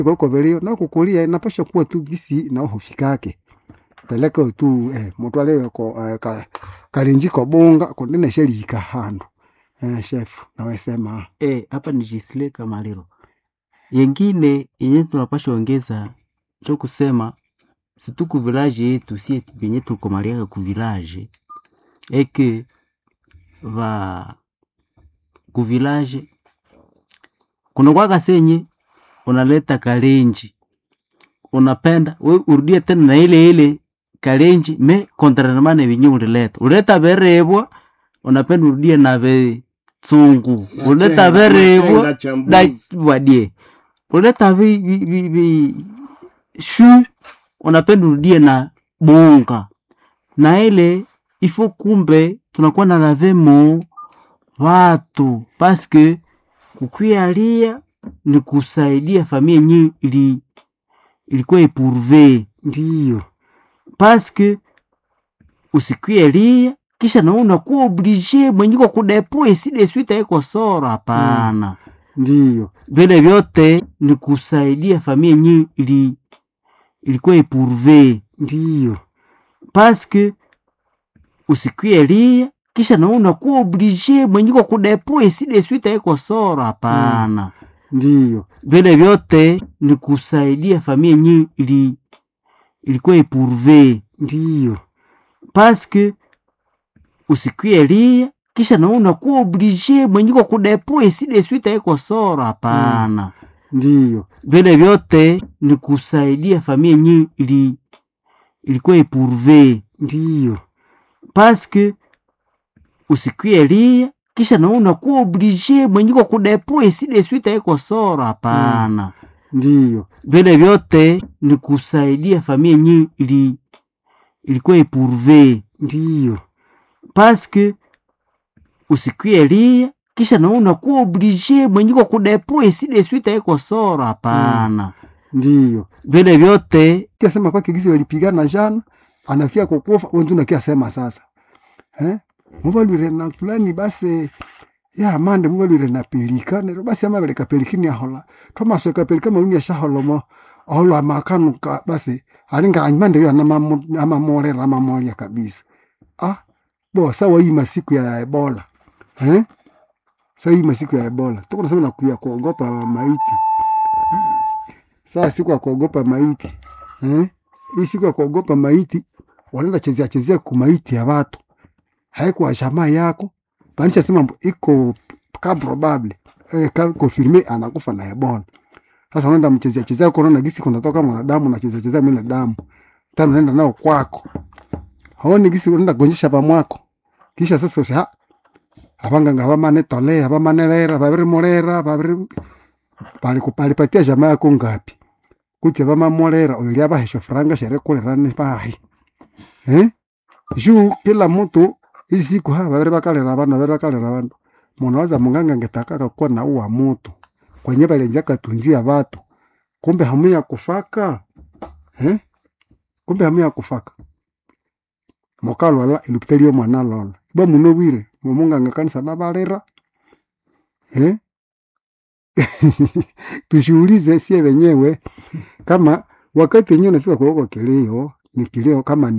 koko velio na kukulia inapasha kuwa tu gisi na uhofikake peleka tu eh, mutwale ko eh, ka, kalinjiko bunga kundine shelika handu eh, chef nawesema Eh, hapa ni Jisle Kamaliro. Yengine yenye tunapasha ongeza cho kusema situ ku village yetu sie benye tuko maliaka ku village eke va ku village kuna kwaka senye unaleta kalenji unapenda we urudie tena na ile ile kalenji me contrairement na venye ulileta uleta verebwa unapenda urudie na ve tsungu Na uleta chenga- verebwa na chenga cha da mbuzi. vadie uleta vi, vi, vi, vi shu unapenda urudie na bunga na ile ifo kumbe tunakuwa na lavemo watu paske kukwialia ni kusaidia familia yenyewe ili ilikuwa ipurve ndiyo paske usikwialia kisha na unakuwa oblige mwenyiko kudepo iside swita iko sora hapana ndiyo vile vyote ni kusaidia familia yenyewe ili ilikuwa ipurve ndiyo paske usikwialia kisha na unakuwa oblige mwenyiko kudepo iside swita iko sora hapana ndiyo vile vyote ni kusaidia familia yenyewe ili ilikuwa ipurve ndiyo paske usikwialia kisha na unakuwa oblige mwenyiko kudepo iside swita iko sora hapana ndiyo vile vyote ni kusaidia familia yenyewe ili ilikuwa ipurve ndiyo paske usikwialia kisha na unakuwa oblige mwenyiko kudepo iside swita iko sora hapana ndiyo vile vyote ni kusaidia familia yenyewe ili ilikuwa ipurve ndiyo paske usikwialia kisha na unakuwa oblige mwenyiko kudepo iside swita iko sora hapana ndiyo vile vyote kiasema kwa kigisi walipigana jana anakia kukufa wentu nakia sema sasa eh mubalwire na fulani basi ya mande mubalwire na pelika nero basi ama beleka pelikini ahola thomas ka pelika maluni ya shaholomo aholo amakanu ka basi alinga anyimande yo na ama mole ama molia kabisa ah bo sawa hii masiku ya ebola eh sawa hii masiku ya ebola tuko nasema na kuya kuogopa maiti saa siku ya kuogopa maiti eh? hii siku ya kuogopa maiti wanaenda chezea chezea kumaiti ya watu haikuwa jamaa yako maanisha sema mbo- iko ka probable eh, ka confirme anakufa na ebola sasa unaenda mchezea chezea kunaona gisi kunatoka mwanadamu na chezea chezea mile damu tano unaenda nao kwako haoni gisi unaenda gonjesha pamwako kisha sasa usha abanganga bamane tolea bamane lera babiri molera babiri palipatia jamaa yako ngapi kutse vamamolera oyo lyavahesha furanga sherekulirani vahi eh? juu kila mtu hizi siku ha vaviri vakalera vandu vaviri vakalera vandu munhu waza munganga ngetakaka kuwa na uwa mutu kwenye valenja katunzia vatu kumbe hamu ya kufaka eh? kumbe hamu ya kufaka mokalwala ilupitaliyo mwana lola iba muno wire mumunganga kanisa lavalera eh? tushuhulize sie wenyewe kama wakati wenyewe unafika kwa huko kilio ni kilio kama ni